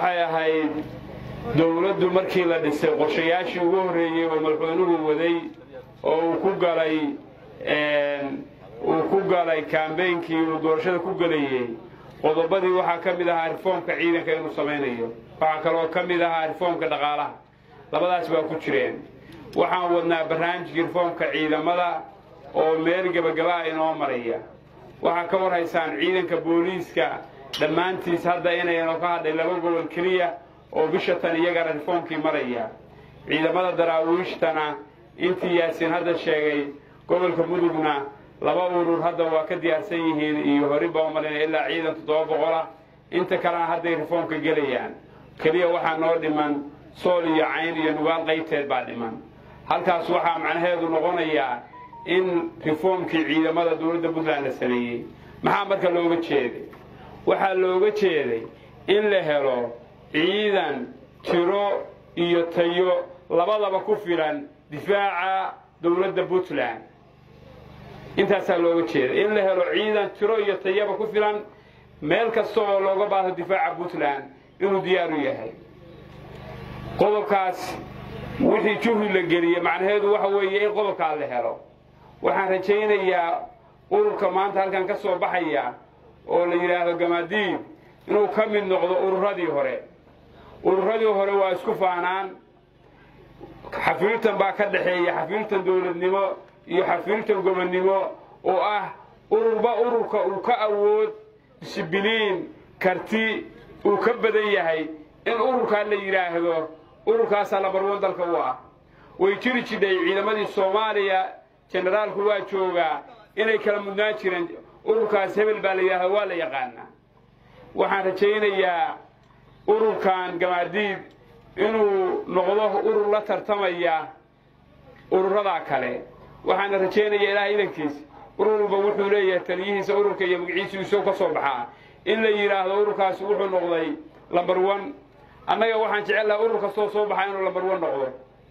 waxay ahayd dowladdu markii la dhisay qorshayaashii ugu horreeyey oo madaxweynuhu waday oo uu ku galay uu ku galay kaambeynkii uu doorashada ku gelayey qodobadii waxaa ka mid ahaa rifoomka ciidanka inuu samaynayo waxaa kaloo ka mid ahaa rifoomka dhaqaalaha labadaas waa ku jireen waxaan wadnaa barnaamijkii rifoomka ciidamada oo meel gebagabaa inoo maraya waxaa ka war haysaan ciidanka booliiska dhammaantiis hadda inaynu ka hadhay laba gobol keliya oo bisha tan iyagana rifoomkii maraya ciidamada daraawiishtana intii yaasiin hadda sheegay gobolka mudugna laba urur hadda waa ka diyaarsan yihiin iyo hori baa umalinaya ilaa ciidan toddoba boqolah inta kalena hadday rifoomka gelayaan keliya waxaa noo dhiman sool iyo cayn iyo nugaal qaybteed baa dhiman halkaas waxaa macnaheedu noqonayaa in rifoomkii ciidamada dowladda puntland la sameeyey maxaa marka looga jeeday waxaa looga jeeday in la helo ciidan tiro iyo tayo labadaba ku filan difaaca dowladda puntland intaasaa looga jeeda in la helo ciidan tiro iyo tayaba ku filan meel kasta oo looga baahdo difaaca puntland inuu diyaaru yahay qodobkaas wixii juhdi la geliye macnaheedu waxa weeye in qodobkaa la helo waxaan rajaynayaa ururka maanta halkan ka soo baxaya oo la yidhaahdo gamaadiib inuu ka mid noqdo ururadii hore ururadii hore waa isku faanaan xafiiltan baa ka dhexeeya xafiiltan dowladnimo iyo xafiiltan gobonnimo oo ah ururba ururka uu ka awood disibiliin karti uu ka badan yahay in ururkaa la yidhaahdo ururkaasaa labarwan dalka u ah way jiri jidhay ciidamadii soomaaliya jenaraalku waa joogaa inay kala mudnaan jireen ururkaas hebel baa la yidhahda waa la yaqaanaa waxaan rajaynayaa ururkan gamaadiid inuu noqdo urur la tartamaya ururadaa kale waxaana rajaynayaa ilaah idankiis urur walba wuxuu leeyahay taliyihiisa ururka iyo magaciisu isoo ka soo baxaa in la yidhaahdo ururkaasi wuxuu noqday lambar one annaga waxaan jecel lahaa urur kastoo soo baxaa inuu lambar one noqdo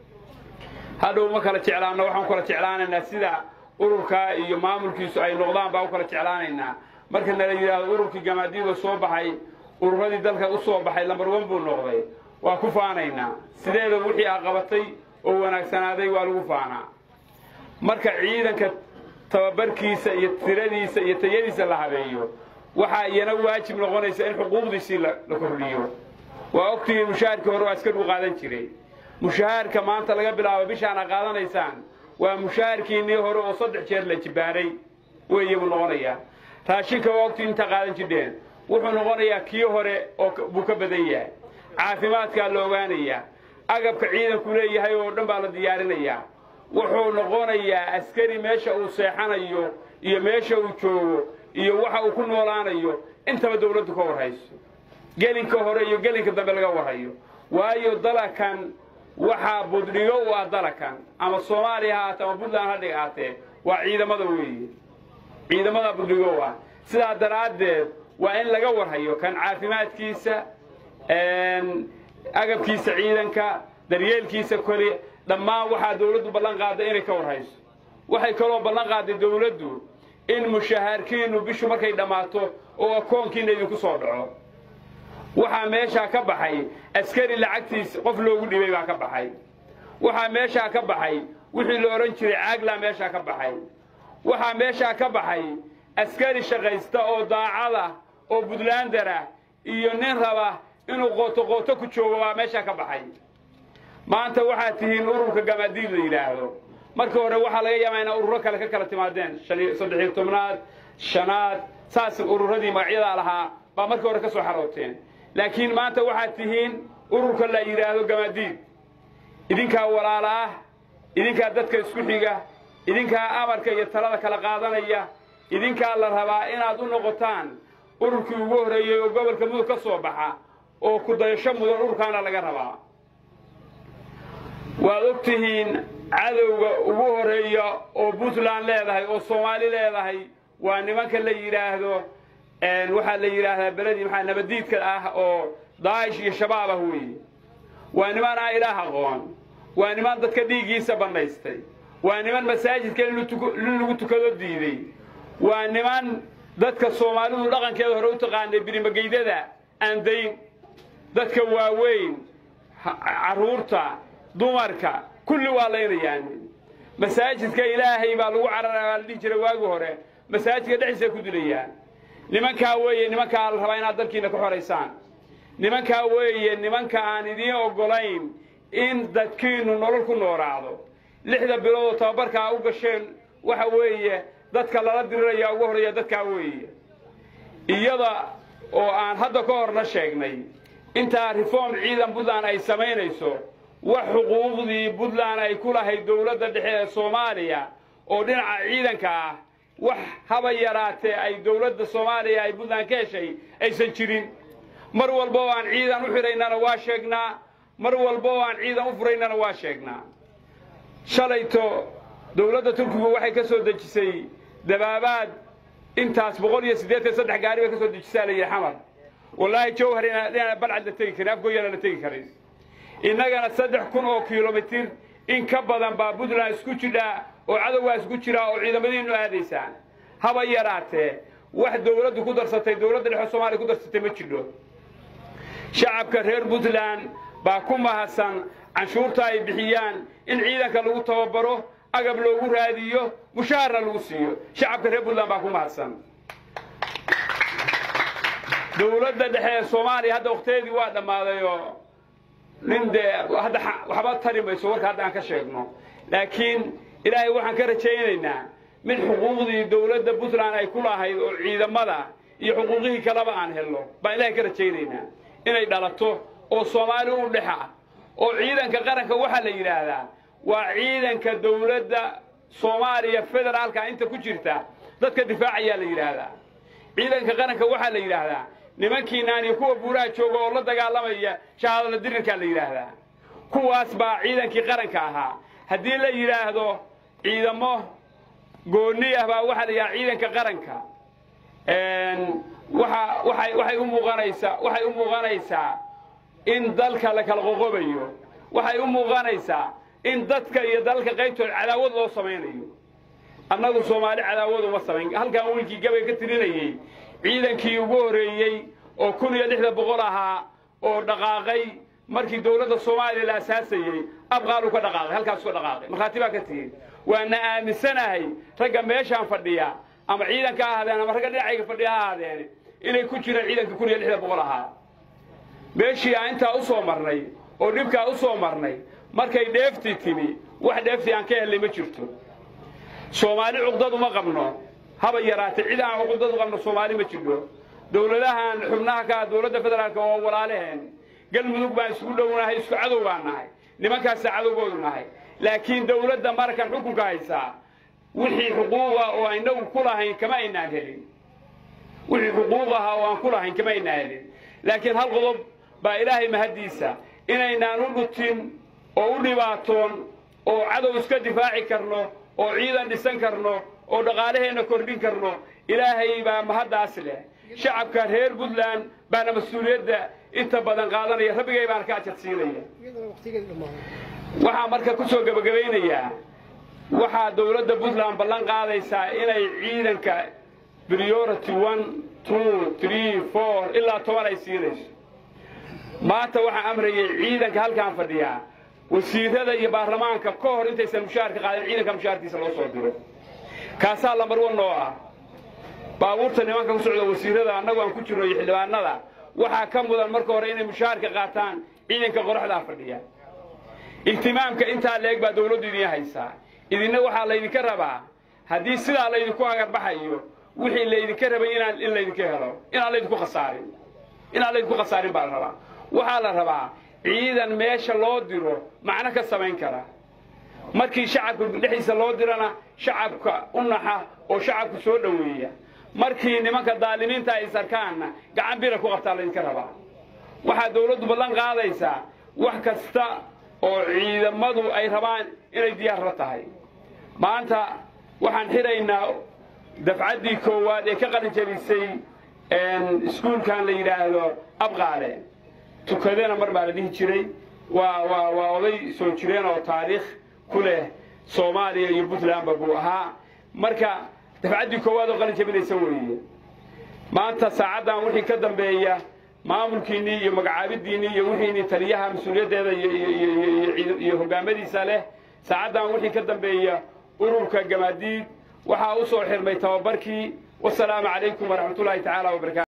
hadhow ma kala jeclaano waxaan u kala jeclaanaynaa sida ururkaa iyo maamulkiisu ay noqdaan baa u kala jeclaanaynaa marka nala yidhaahdo ururkii gamaadiida soo baxay ururadii dalka u soo baxay lambar one buu noqday waa ku faanaynaa sideeda wixii a qabatay oo wanaagsanaaday waa lagu faanaa marka ciidanka tababarkiisa iyo tiradiisa iyo tayadiisa la habeeyo waxaa iyana waajib noqonaysa in xuquuqdiisii la kordhiyo waa ogtigii mushaharkii hore waa iska dhuu qaadan jiray mushahaarka maanta laga bilaabo bishaana qaadanaysaan waa mushaharkiinnii hore oo saddex jeer la jibaaray weeye buu noqonayaa raashinka waa ogtii inta qaadan jidheen wuxuu noqonayaa kii hore oo buu ka badan yahay caafimaadkaa la ogaanayaa agabka ciidanku leeyahay oo dhan baa la diyaarinayaa wuxuu noqonayaa askari meesha uu seexanayo iyo meesha uu joogo iyo waxa uu ku noolaanayo intaba dawladdu ka warhayso gelinka hore iyo gelinka dambe laga warhayo waayo dalakan waxaa buddhigo u ah dalakan ama soomaaliya ha ahaatee ama puntland ha dhigaatee waa ciidamada weeye ciidamada buddhigo u ah sidaa daraaddeed waa in laga warhayo kan caafimaadkiisa agabkiisa ciidanka daryeelkiisa koli dhammaan waxaa dawladdu ballan qaadday inay ka warhayso waxay kaloo ballan qaadday dawladdu in mushahaarkiinnu bishu markay dhammaato oo akoonkiinna idinku soo dhaco waxaa meeshaa ka baxay askari lacagtiis qof loogu dhibay baa ka baxay waxaa meeshaa ka baxay wixii la odhan jiray caaglaa meeshaa ka baxay waxaa meeshaa ka baxay askari shaqaysta oo daacada oo buntlandara iyo nin raba inuu qooto qooto ku joogo baa meeshaa ka baxay maanta waxaad tihiin ururka gamaadiid la yidhaahdo marka hore waxaa laga yaabaa inaa ururo kale ka kala timaadeen saddexiyo tobnaad shanaad saas ururadii magacyadaa lahaa baa marka hore ka soo xarooteen laakiin maanta waxaad tihiin ururka la yidhaahdo gamaadiid idinkaa walaala ah idinkaa dadka isku xiga idinkaa amarka iyo talada kala qaadanaya idinkaa la rabaa inaad u noqotaan ururkii ugu horreeyey oo gobolka mudug ka soo baxa oo ku dayasho mudan ururkaana laga rabaa waad og tihiin cadowga ugu horreeya oo puntland leedahay oo soomaali leedahay waa nimanka la yidhaahdo waxaa la yidhaahdaa beledii maxaa nabadiidka ah oo daa'ish iyo shabaab ah weeye waa niman aan ilaah aqoon waa niman dadka dhiiggiisa bannaystay waa niman masaajidka in lagu tukado diiday waa niman dadka soomaalidu dhaqankeeda hore u taqaanay birimageydada aan dayn dadka waaweyn carruurta dumarka kulli waa laynayaan masaajidka ilaahay baa lagu carara la dhihi jiray waagi hore masaajidka dhexdiisa ku dilayaan nimankaa weeye nimankaa la rabaa inaad dalkiina ka xoraysaan nimankaa weeye nimanka aan idiin oggolayn in dadkiinnu nolol ku nooraacdo lixda biloodoo tababarkaa u gasheen waxa weeye dadka lala diriraya ugu horreeya dadkaa weeye iyada oo aan hadda ka horna sheegnay intaa reform ciidan puntland ay samaynayso wax xuquuqdii puntland ay ku lahayd dowladda dhexe ee soomaaliya oo dhinaca ciidanka ah wax haba yaraatee ay dowladda soomaaliya ay puntland ka heshay aysan jirin mar walba oo aan ciidan u xidhaynana waa sheegnaa mar walba oo aan ciidan u furaynana waa sheegnaa shalayto dowladda turkigu waxay ka soo dejisay dabaabaad intaas boqol iyo siddeetan saddex gaari bay ka soo dejisaa la yidhi xamar wallaahi jawhar inaan balcad la tegi karin afgooyana la tegi karin innagana saddex kun oo kilomitir in ka badan baa puntland isku jidhaa oo cadowgaa isku jiraa oo ciidamadiinnu aadaysaan haba yaraatee wax dowladdu ku darsatay dowladda dhexe soomaaliya ku darsatay ma jidho shacabka reer puntland baa ku mahadsan canshuurta ay bixiyaan in ciidanka lagu tababaro agab loogu raadiyo mushaharna lagu siiyo shacabka reer puntland baa ku mahadsan dowladda dhexe ee soomaaliya hadda wakhtigeedii waa dhammaadayoo nin dee hadda waxba tari mayso warka hadda aan ka sheegno laakiin ilaahay waxaan ka rajaynaynaa mid xuquuqdii dowladda puntland ay ku lahayd oo ciidamada iyo xuquuqihii kaleba aan helno baan ilaahay ka rajaynaynaa inay dhalato oo soomaali u dhexa oo ciidanka qaranka waxaa la yidhaahdaa waa ciidanka dowladda soomaaliya federaalka inta ku jirta dadka difaacayaa la yidhaahdaa ciidanka qaranka waxaa la yidhaahdaa nimankiinaan iyo kuwa buuraha jooga oo la dagaalamaya shahaadada dirirkaa la yidhaahdaa kuwaas baa ciidankii qaranka ahaa haddii la yidhaahdo ciidamo goonni ah baa waxaa la yidhahdaa ciidanka qaranka waxa waxay waxay u muuqanaysaa waxay u muuqanaysaa in dalka la kala qoqobayo waxay u muuqanaysaa in dadka iyo dalalka qaybtooda cadaawad loo samaynayo annagu soomaali cadaawad uma samayn halkan wiilkii gabay ka tirinayey ciidankii ugu horreeyey oo kun iyo lixda boqol ahaa oo dhaqaaqay markii dowladda soomaaliya la asaasayey abqaalu ka dhaqaaqay halkaasu ka dhaqaaqay markhaati baa ka tihin waana aaminsanahay ragga meeshaan fadhiya ama ciidanka ha ahaadeen ama ragga dhinacayga fadhiya ha ahaadeen inay ku jiraan ciidanka kun iyo lixda boqol ahaa meeshii aan intaa u soo marnay oo dhibkaa u soo marnay markay dheeftii timi wax dheeftii aan ka hellay ma jirto soomaali cuqdad uma qabno haba yaraatee cid aan cuqdad u qabno soomaali ma jirto dowladahan xubnaha ka ah dowladda federaalka oo walaalaheen galmudug baan isku dhownahay isku cadow baan nahay nimankaasa cadowgoodu nahay laakiin dowladda markan xukunka haysaa wixii xuquuqa oo aynagu ku lahayn kama aynaan helin wixii xuquuq ahaa oo aan ku lahayn kama aynaan helin laakiin hal qodob baa ilaahay mahaddiisa inaynaan u dhutin oo u dhibaatoon oo cadow iska difaaci karno oo ciidan dhisan karno oo dhaqaalaheenna kordhin karno ilaahay baa mahaddaas leh shacabka reer puntland baana mas-uuliyadda inta badan qaadanaya rabbigay baana ka ajarsiinaya waxaa marka ku soo gebagabaynayaa waxaa dowladda puntland ballan qaadaysaa inay ciidanka priority one two three four ilaa toban ay siinayso maanta waxaa amrayay ciidanka halkaan fadhiyaa wasiirada iyo baarlamaanka ka hor intaysan mushaharka qaadin ciidanka mushaharkiisa loo soo diro kaasaa lambar wan noo ah baabuurta nimanka ku socda wasiirada annagu aan ku jirno iyo xildhibaanada waxaa ka mudan marka hore inay mushaharka qaataan ciidanka qoraxdaa fadhiya ihtimaamka intaa leeg baa dowladdu idiin haysaa idinna waxaa laydinka rabaa haddii sidaa laydinku agarbaxayo wixii laydinka rabay inaan in laydinka helo inaan laydinku khasaarin inaan laydinku khasaarin baa la rabaa waxaa la rabaa ciidan meesha loo diro macno ka samayn kara markii shacabka dhexdiisa loo dirana shacabka u naxa oo shacabku soo dhoweeya markii nimanka daalimiinta ay sarkaanna gacan bira ku qabtaa laydinka rabaa waxaa dowladdu ballan qaadaysaa wax kasta oo ciidamadu ay rabaan inay diyaarla tahay maanta waxaan xidhaynaa dafcaddii koowaad ee ka qalin jabisay iskuulkan la yidhaahdo abqaale tukadena mar baa la dhihi jiray waa waa waa oday soo jireen oo taariikh ku leh soomaaliya iyo puntlandba buu ahaa marka dafcaddii koowaad oo qalin jabinaysa weeye maanta saacaddan wixii ka dambeeya maamulkiinnii iyo magacaabidiinnii iyo wixiinii taliyaha mas-uuliyaddeeda iyo hogaamadiisa leh saacaddan wixii ka dambeeya ururka gamaadiid waxaa u soo xirmay tababarkii wasalaamu calaykum waraxmatullaahi tacaala wabarakatu